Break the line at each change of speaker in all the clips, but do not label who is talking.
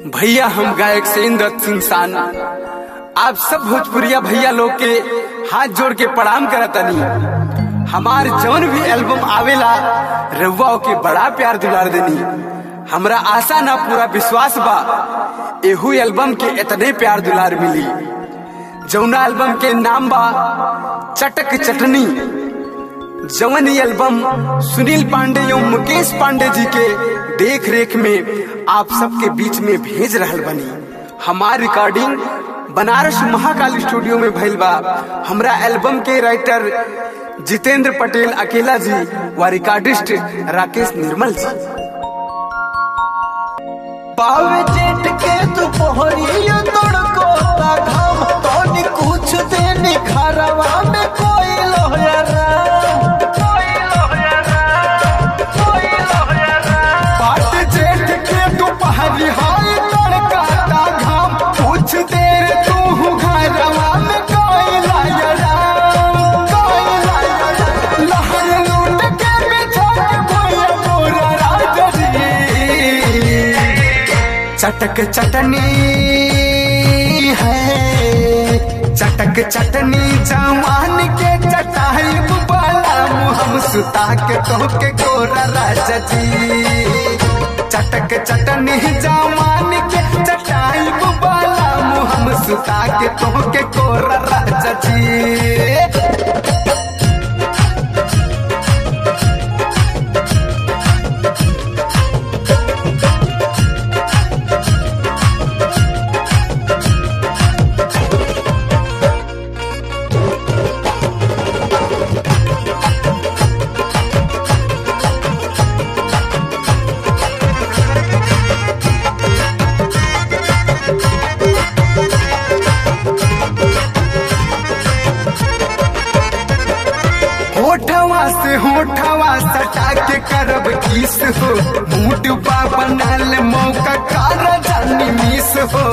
भैया हम गायक सेंद्र सिंह सान आप सब भोजपुरिया भैया लोग के हाथ जोड़ के प्रणाम करतनी हमार जौन भी एल्बम आवेला रउआ के बड़ा प्यार दुलार देनी हमरा आशा ना पूरा विश्वास बा एहू एल्बम के इतने प्यार दुलार मिली जौना एल्बम के नाम बा चटक चटनी जवन ये एल्बम सुनील पांडे एवं मुकेश पांडे जी के देख रेख में आप सबके बीच में भेज रहल बनी हमार रिकॉर्डिंग बनारस महाकाल स्टूडियो में भइल बा हमरा एल्बम के राइटर जितेंद्र पटेल अकेला जी व रिकॉर्डिस्ट राकेश निर्मल जी
पावे जेठ के दोपहरिया तड़को ता घाम तोनी कुछ दिन घरवा में कोई लोया राम कोई लोया राम कोई लोया राम
पाट जेठ के दोपहरी हाय तड़का ता घाम कुछ देर तू घरवा में कोई लाया राम कोई लाया राम लहर लूट के बिछा के भैया मोरा राजा जी चटक चटनी है चटक चटनी जवान के चटाई बाला हम सुता के तो के गोरा राजा जी चटक चटनी जवान के चटाई बाला हम सुता के तो के गोरा राजा जी होठवा से होठवा सटा के करब किस हो मूड बा बनल मौका कार जानी मिस हो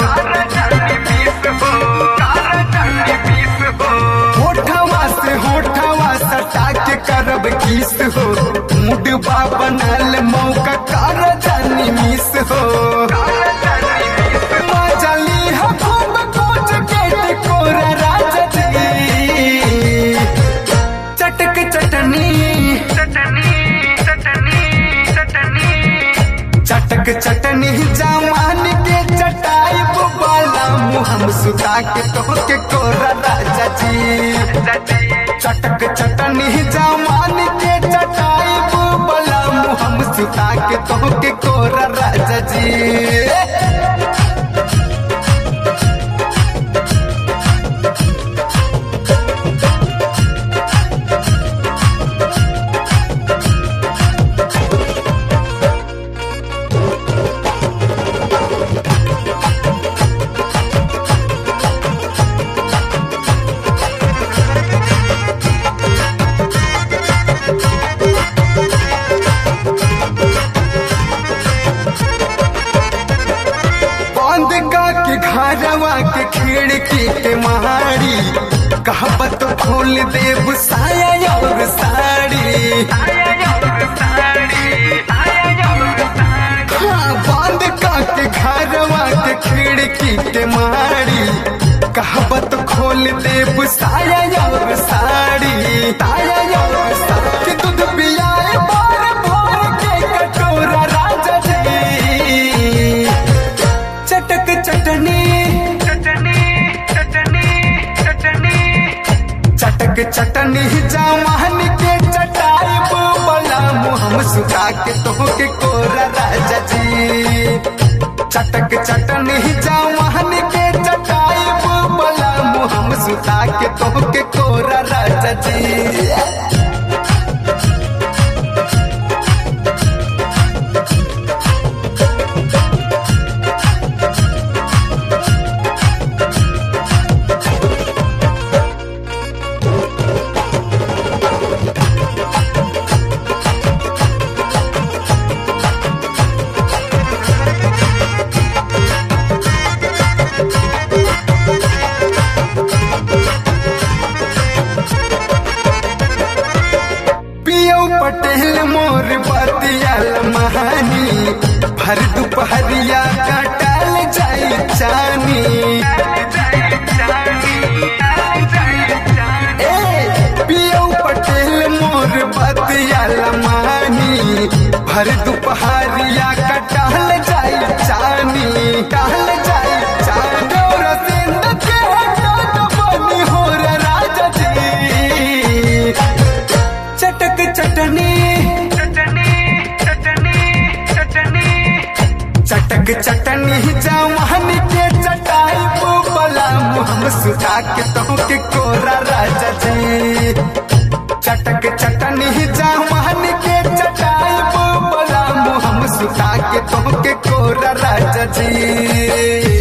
होठवा से होठवा सटा के करब किस हो मूड बा बनल मौका कार जानी मिस हो मजली हो खूब कुछ के कोरा राजा जी चटक चटनी चटक चटनी जवान के चटाई बाला मुहम सुता के तो के कोरा राजा जी चटक चटनी जवान के चटाई बाला मुहम सुता के तो के कोरा राजा जी बंद का के घरवा के खिड़की के मारी कहबत खोल देव साया और साड़ी हाँ, बंद का के घरवा के खिड़की के मारी कहबत खोल देव साया और साड़ी ताया और साड़ी के दूध पियाए बार भोर के कटोरा राजा जी चटक चटनी चटक चटनी जवान के चटाई बोला मुहम सुखा के तो के कोरा राजा जी चटक चटनी जवान के चटाई बोला मुहम सुखा के तो के कोरा राजा जी पियो पटेल मोर बतिया महानी भर दुपहरिया काटा भर दोपहरिया का टहल जाई चानी टहल जाई चानी और सिंध के हटा बनी हो रे राजा जी चटक चटनी चटक चटनी जवान के चटाई बोला हम सुखा के तो के कोरा राजा जी चटक चटनी जवान के चटाई बोला हम सुखा के तो के कोरा राजा जी